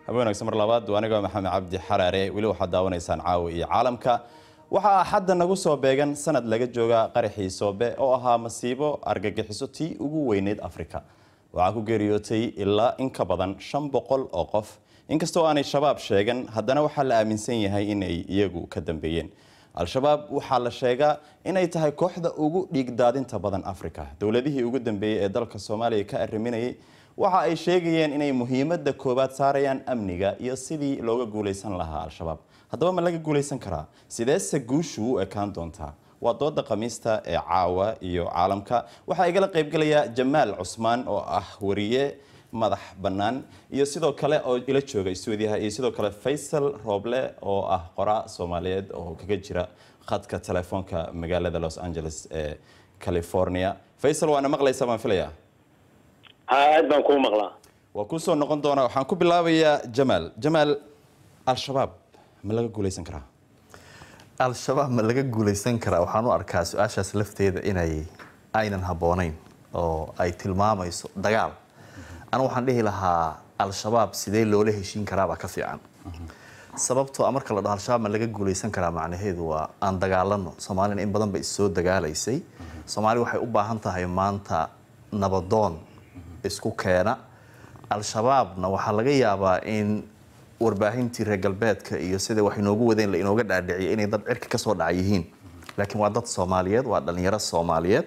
habeenagsa mar labaad anigoo maxamed cabdi xaraare weli waxaad daawanaysaan caawa iyo caalamka waxaa xadda nagu soo beegan sanad laga jooga qaraxii soobe oo ahaa masiibo argagixiso tii ugu weyneyd afrika waxaa ku geeriyootay ilaa in ka badan shan boqol oo qof inkastoo aanay shabaab sheegan haddana waxaa la aaminsan yahay inay iyagu ka dambeeyeen al-shabaab waxaa la sheegaa inay tahay kooxda ugu dhiigdaadinta badan afrika dowladihii ugu dambeeyey ee dalka soomaaliya ka arriminayay waxa ay sheegayeen inay muhiimadda koowaad saarayaan amniga iyo sidii looga guulaysan lahaa al-shabaab haddaba ma laga guulaysan karaa sideese guushu u ekaan doontaa waa dooda khamiista ee caawa iyo caalamka waxaa igala qaybgelaya jamaal cusmaan oo ah wariye madax bannaan iyo sidoo kale oo ila jooga stuudiyaha iyo sidoo kale faysal rooble oo ah qoraa soomaaliyeed oo kaga jira khadka telefoonka magaalada los angeles ee california faysal waana maqlaysaa baan filayaa aad baan kuu maqlaa waa kusoo noqon doonaa waxaan ku bilaabayaa jamaal jamaal al-shabaab ma laga guulaysan karaa al-shabaab ma laga guulaysan karaa waxaan u arkaa su-aashaas lafteeda inay aynan habboonayn oo ay tilmaamayso dagaal anu waxaan dhihi lahaa al-shabaab sidee loola heshiin karaabaa ka fiican sababtoo a marka la dhaho al-shabaab ma laga guulaysan karaa macnaheedu waa aan dagaalano soomaalina in badan ba issoo dagaalaysay soomaali waxay u baahan tahay maanta nabadoon isku keena al-shabaabna waxaa laga yaabaa in warbaahintii reer galbeedka iyo sida wax inoogu wadeen la inooga dhaadhiciya inay dad cirka kasoo dhaca yihiin laakiin waa dad soomaaliyeed waa dhalinyaro soomaaliyeed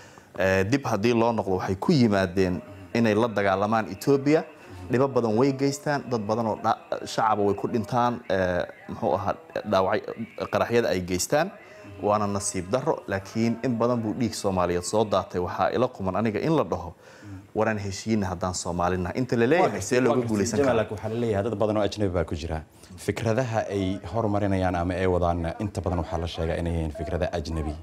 dib haddii loo noqdo waxay ku yimaadeen inay la dagaalamaan etoobiya dhibo badan way geystaan dad badan oo shacaba way ku dhintaan muxuu ahaa dhaawac qaraxyada ay geystaan waana nasiib daro laakiin in badan buu dhiig soomaaliyeed soo daatay waxaa ila quman aniga in la dhaho waraan heshiina haddaan soomaalinaha inta la leeyahay see looga guulaysan karaa waxaa la leeyahay dad badan oo ajnabi baa ku jira fikradaha ay horumarinayaan ama ay wadaan inta badan waxaa la sheegaa inay yihiin fikrada ajnabi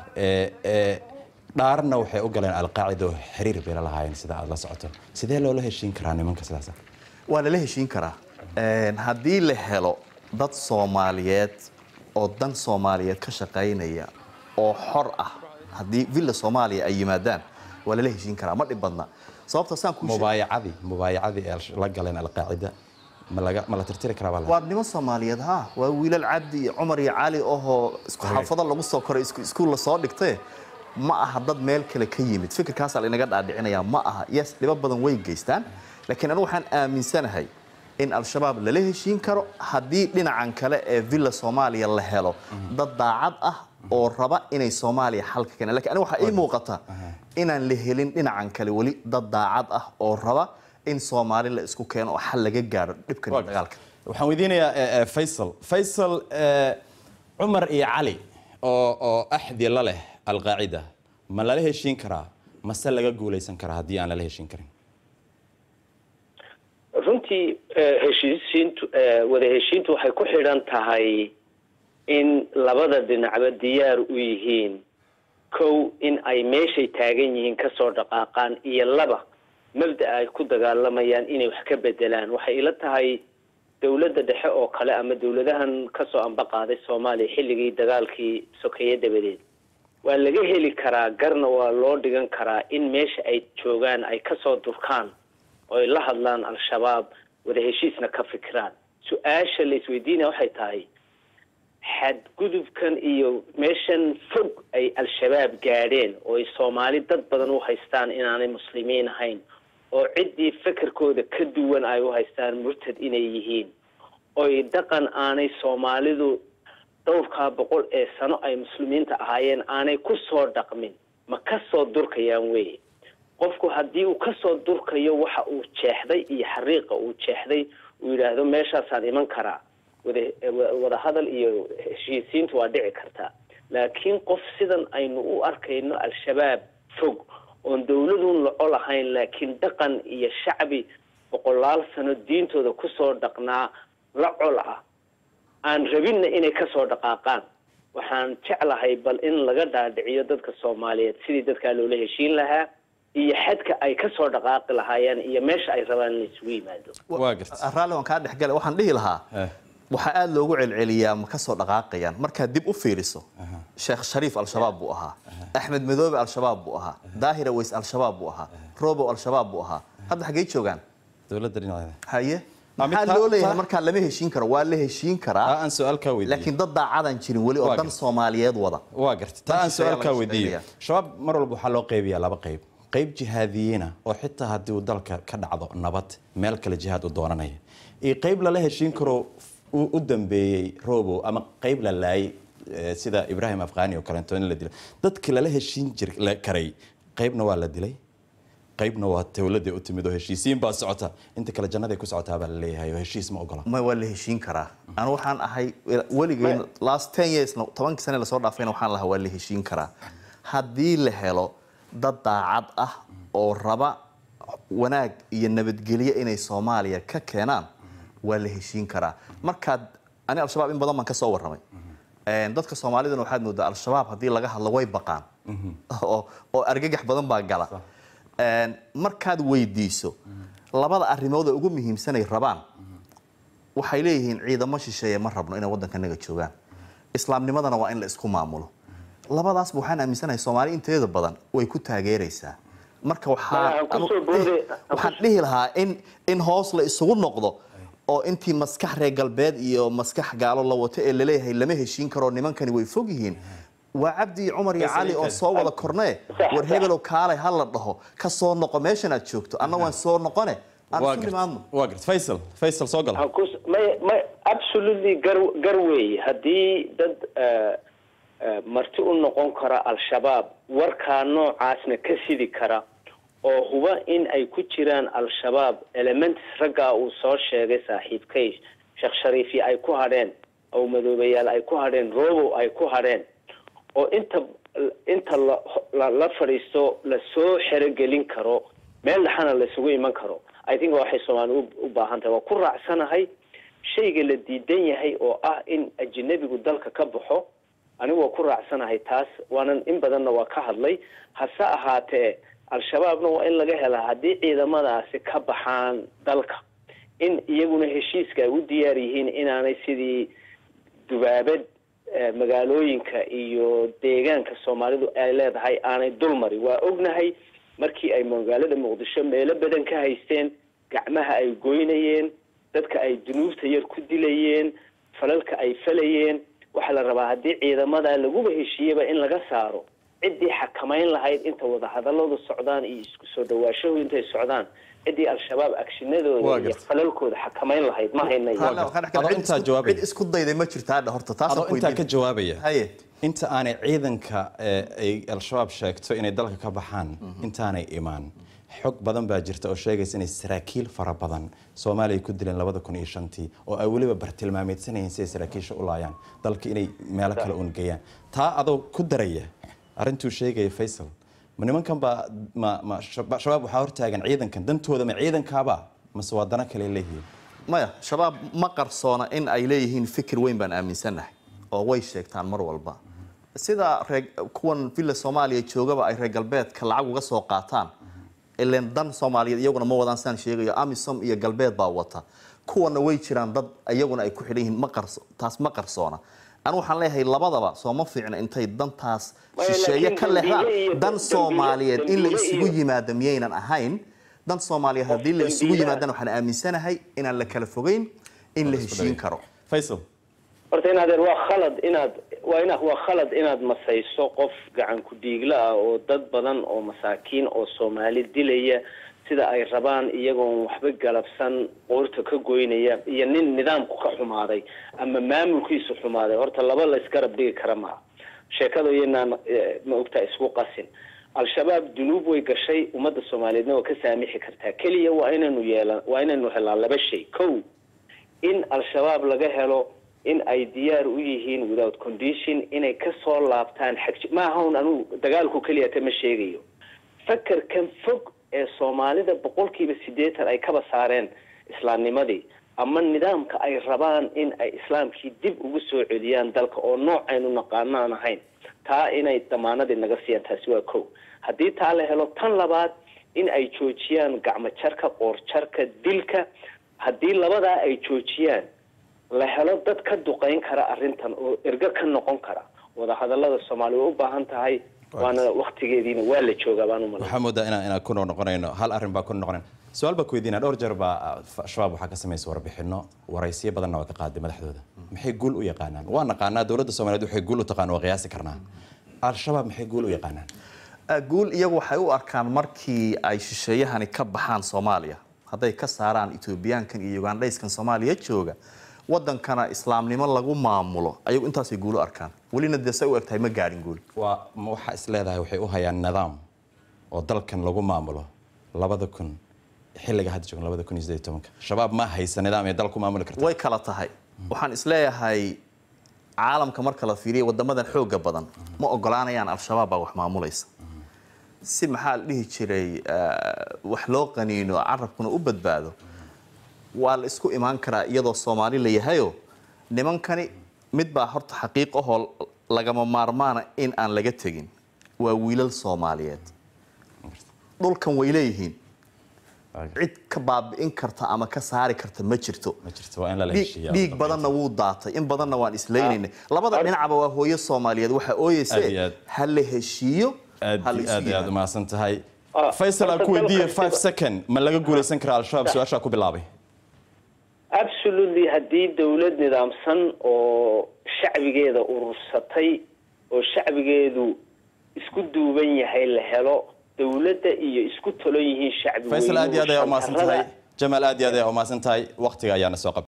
dhaarna waxay u galeen alqaacida oo xiriir bay la lahaayeen sida aad la socoto sidee loola heshiin karaa nimanka sidaas waa lala heshiin karaa haddii la helo dad soomaaliyeed oo dan soomaaliyeed ka shaqaynaya oo xor ah haddii villa soomaaliya ay yimaadaan waa lala heshiin karaa ma dhib badna sababta saan ku mubaayacadii mubaayacadii ay la galeen alqaacida ma laga ma la tirtiri karaa baa waa niman soomaaliyeed ha waa wiilal cabdi iyo cumar iyo cali ohoo isku xaafado lagu soo koray iskuul la soo dhigtay ma aha dad meel kale ka yimid fikirkaasaa laynaga dhaadhicinayaa ma aha yes dhibo badan way geystaan laakiin anigu waxaan aaminsanahay in al-shabaab lala heshiin karo haddii dhinacan kale ee villa soomaaliya la helo dad daacad ah oo raba inay soomaaliya xalka keenaan lakin aniga waxaa ii muuqata inaan la helin dhinacan kale weli dad daacad ah oo raba in soomaali la isku keeno oo xal laga gaaro dhibkan iyo dagaalka waxaan weydiinayaa faysal faysal cumar iyo cali oo oo axdi la leh alqaacida ma lala heshiin karaa mase laga guulaysan karaa haddii aan lala heshiin karin runtii heshiisiintu wada heshiintu waxay ku xidhan tahay in labada dhinacba diyaar u yihiin kow in ay meeshay taagan yihiin kasoo dhaqaaqaan iyo laba mabda ay ku dagaalamayaan inay wax ka bedelaan waxay ila tahay dowladda dhexe oo kale ama dowladahan kasoo ambaqaaday soomaaliya xilligii dagaalkii sokeeye dabadeed waa laga heli karaa garna waa loo dhigan karaa in meesha ay joogaan ay kasoo durkaan oo ay la hadlaan al-shabaab wada heshiisna ka fikiraan su-aasha la isweydiinaya waxay tahay xadgudubkan iyo meeshan fog ay al-shabaab gaadheen oo ay soomaali dad badan u haystaan inaanay muslimiin ahayn oo ciddii fekerkooda ka duwan ay u haystaan murtad inay yihiin oy dhaqan aanay soomaalidu dhowrkaa boqol ee sano ay muslimiinta ahaayeen aanay ku soo dhaqmin ma ka soo durkayaan wey qofku haddii uu kasoo durkayo waxa uu jeexday iyo xariiqa uu jeexday uu yidhaahdo meeshaasaan iman karaa wada wada hadal iyo heshiisiintu waa dhici kartaa laakiin qof sidan aynu u arkayno al-shabaab fog oon dawladun laco lahayn laakiin dhaqan iyo shacbi boqolaal sano diintooda kusoo dhaqnaa la col ah aan rabinna inay kasoo dhaqaaqaan waxaan jeclahay bal in laga dhaadhiciyo dadka soomaaliyeed sidii dadkaa loola heshiin lahaa iyo xadka ay kasoo dhaqaaqi lahaayeen iyo meesha ay rabaan in la isugu yimaado waa garta raalli waan kaa dhexgale waxaan dhihi lahaa waxaa aada loogu celceliyaa ma kasoo dhaqaaqayaan markaad dib u fiiriso sheekh shariif al-shabaab buu ahaa axmed madoobe al-shabaab buu ahaa daahira weys al-shabaab buu ahaa robow al-shabaab buu ahaa hadda xaggey joogaan dowladda dhinaceeda haye Ah, mid maxaa taa- loo leeyahay taa- markaa lama heshiin karo waa la heshiin karaa taa aan su-aal kaa weydiiyo laakiin dad daacadaan jirin weli oo Waa dan gartay. soomaaliyeed wada waa garta taa aan Meesha ayaa su-aal kaa laga weydiiyo shaqeynaya. shabaab mar walba waxaa loo qaybiyaa laba qayb qayb jihaadiyiina oo xitaa haddii uu dalka ka dhacdo nabad meel kale jihaad u doonanaya iyo qayb lala heshiin karo u u dambeeyey robo ama qayb la laayay eh, sida ibraahim afqaani oo kaleeto in la dilay dadki lala heshiin jir la karay qaybna waa la dilay qaybna waa dowladda u timid oo heshiisiin baa socota inta kale jannaday ku socotaa baa la leeyahay oo heshiis ma ogola ma waa la heshiin karaa anu waxaan ahay weligay last ten years tobankii sane lasoo dhaafayna waxaan lahaa waa la heshiin karaa haddii la helo dad daacad ah oo raba wanaag iyo nabadgelyo inay soomaaliya ka keenaan waa la heshiin karaa markaad ani al-shabaab in badan baan ka soo warramay Een, dadka soomaalidana waxaad moodaa al-shabaab haddii laga hadlo way baqaan oo oo argagax badan baa gala Een, markaad weydiiso labada arrimood ee ugu muhiimsanay rabaan waxay leeyihiin ciidamo shisheeye ma rabno inay waddankanaga joogaan islaamnimadana waa in la isku maamulo labadaasba waxaan aaminsanahay soomaali inteeda badan way ku taageeraysaa marka waxaa Ma, aan ku anu- soo boode- eh, waxaan dhihi lahaa in in hoos la isugu noqdo oo intii maskax reer galbeed iyo maskax gaalo la wato ee laleeyahay lama heshiin karo nimankani way fog yihiin waa cabdi iyo cumar iyo cali oo soo wada kornee war hebelow kaalay ha la dhaho ka soo noqo meeshan aad joogto anna waan soo noqone aan waa isu garta nimaadno waa garta faysal faysal soo gala Waxaan ku- may may absolutely gar gar weeye haddii dad eh, eh, marti u noqon kara al-shabaab warkaa noocaasna ka sidi kara oo huba in ay ku jiraan al-shabaab elements raggaa uu soo sheegay saaxiibkay sheekh shariifi ay ku hadheen oo madoobayaal ay ku hadheen robo ay ku hadheen oo inta inta la la, la fadhiisto lasoo xerogelin karo meel dhexana laisugu iman karo i think waxay soomaali u, u baahan tahay waa ku raacsanahay shayga la diidan yahay oo ah in ajnabigu dalka ka baxo anigu waa ku raacsanahay taas waanan in badanna waa ka hadlay hase ahaatee al-shabaabna waa in laga helaa haddii ciidamadaasi ka baxaan dalka in iyaguna heshiiska ay u diyaar yihiin inaanay sidii dubaabad eh, magaalooyinka iyo deegaanka soomaalidu ay leedahay aanay dulmari waa ognahay markii ay magaalada muqdisho meelo badan ka haysteen gacmaha ay goynayeen dadka ay dunuubta yar ku dilayeen falalka ay falayeen waxaa la rabaa haddii ciidamada laguba heshiiyeba in laga saaro ciddii xakamayn lahayd inta wadahadaladu socdaan iyo isku soo dhawaashahu intay socdaan ciddii al-shabaab Waa agshinadooda iyo gartay. falalkooda xakamayn lahayd ma haynayo Hala, waxaan Adoo cid intaa isku- jawaabaya. cid isku dayday ma jirtaa hadha horta taas adoo intaa ka jawaabaya haye inta aanay ciidanka ee ay al-shabaab sheegto inay dalka ka baxaan intaanay imaan xog badan baa jirta oo sheegaysa inay saraakiil fara badan soomaaliya ku dileen labada kun iyo shantii oo ay weliba bartilmaameedsanayeen si ay saraakiisha u laayaan dalka inay meelo kale uun geeyaan taa adoo ku daraya arrintuu sheegaya faysal ma nimankan baa ma ma shaba- shabaab waxaa hortaagan ciidankan dantooda ma ciidankaaba mase waa dana kale leeyihiin maya shabaab ma qarsoona in ay leeyihiin fikir weyn baan aaminsannahay oo way sheegtaan mar walba sida reer kuwan villa soomaaliya joogaba ay reer galbeedka lacag uga soo qaataan ileen dan soomaaliyeed iyaguna ma wadaan saan sheegayo amisom iyo galbeed baa wata kuwana way jiraan dad iyaguna ay ku xidhan yihiin ma qarso taas ma qarsoona anu waxaan leeyahay labadaba soo ma fiicna intay dantaas Maya, shisheeye laakiin ka leexdaan dambiile iyo- dan dambiile- soomaaliyeed in la dambiile isugu iyo- yimaado miyaynan ahayn dan soomaaliyeed haddii la isugu dambiilaha- yimaadana waxaan aaminsanahay inaan la kala fogeyn in la heshiin karo faysal horta inaadeer waa khalad inaad waa ina waa khalad inaad masayso qof gacan ku dhiigla ah oo dad badan oo masaakiin oo soomaali dilaya sida ay rabaan iyagoon waxba galabsan qoorta ka goynaya iyo nin nidaamku ka xumaaday ama maamulkiisu xumaaday horta laba la isgarab dhigi kara maha sheekada iyanaan eh, ma ogtaa isku qasin al-shabaab dunuub way gashay ummadda soomaaliyeedna waa ka saamixi kartaa keliya waa inaynu yeelan waa inaynu helaa laba shay kow in al-shabaab laga helo in ay diyaar u yihiin without condition inay ka soo laabtaan xagji maaha un anugu dagaalku keliyata ma sheegayo fakarkan fog ee soomaalida boqolkiiba siddeetan ay kaba saareen islaamnimadii ama nidaamka ay rabaan in ay islaamkii dib ugu soo celiyaan dalka oo nooc aynu naqaano aan ahayn taa inay damaanadii naga siiyaan taasi waa kow haddii taa la helo tan labaad in ay joojiyaan gacmo jarka qoor jarka dilka haddii labadaa ay joojiyaan la helo dad ka duqeyn kara arrintan oo ergo ka noqon kara wadahadalada soomaaliya way u baahan tahay waana waktigeediina waa la joogaa baan u malay waxaa moodaa inaan inaan ku noqonayno hal arrin baa ku noqonayn su-aal baa ku weydiinaa dhowr jeer baa shabaab waxaa ka samaysa warbixino waraysiyo badanna waa ka qaaday madaxdooda maxay guul u yaqaanaan waa naqaanaa dowladda soomaaliyeed waxay guul u taqaan waa qiyaasi karnaa al-shabaab maxay guul u yaqaanaan guul iyagu waxay u arkaan markii ay shisheeyahani ka baxaan soomaaliya hadday ka saaraan etoobiyaankan iyo ugandhayskan soomaaliya jooga wadankana islaamnimo lagu maamulo ayagu intaasay guul u arkaan welina dee say u egtahay ma gaadhin guul waa ma waxaa is leedahay waxay u hayaan nidaam oo dalkan lagu maamulo labada kun xilliga hadda joogan labada kun iyo siddeed iyo tobanka shabaab ma haysa nidaam ay dal ku maamuli karta way kala tahay waxaan isleeyahay caalamka marka la fiiriya wadamadan xooga badan ma ogolaanayaan al-shabaab baa wax maamulaysa si maxaa la dhihi jiray wax loo qaniino carabkuna u badbaado waa la isku imaan karaa iyadoo soomaali la yahayo nimankani mid baa horta xaqiiq ahoo lagama maarmaana in aan laga tegin waa wiilal soomaaliyeed dhulkan way leeyihiin cid ka baabi'in karta ama ka saari karta ma jirto ma jirto waa in lala dhiig heshiiyaa dhiig badanna wuu daatay in badanna waan islaynaynay labada dhinacba waa hooyo soomaaliyeed waxaa Aad iyo ooyeyse aad. ha la heshiiyo aad ha la iyo isu aad iyo aad yimaado. umahadsan tahay Ah, faysal aan ku horta weydiiye dalka- five second ma laga guulaysan karaa al-shabaab su-aashaa ku bilaabay absolutely haddii dowlad nidaamsan oo shacbigeeda urursatay oo shacbigeedu isku duuban yahay la helo dowladda iyo isku tolon yihiin shacbi faysal aad iyo aad ayaa umahadsan tahay weynuhu jamaal aad iyo aad ayaa umahadsan tahay waqtiga ayaana soo qab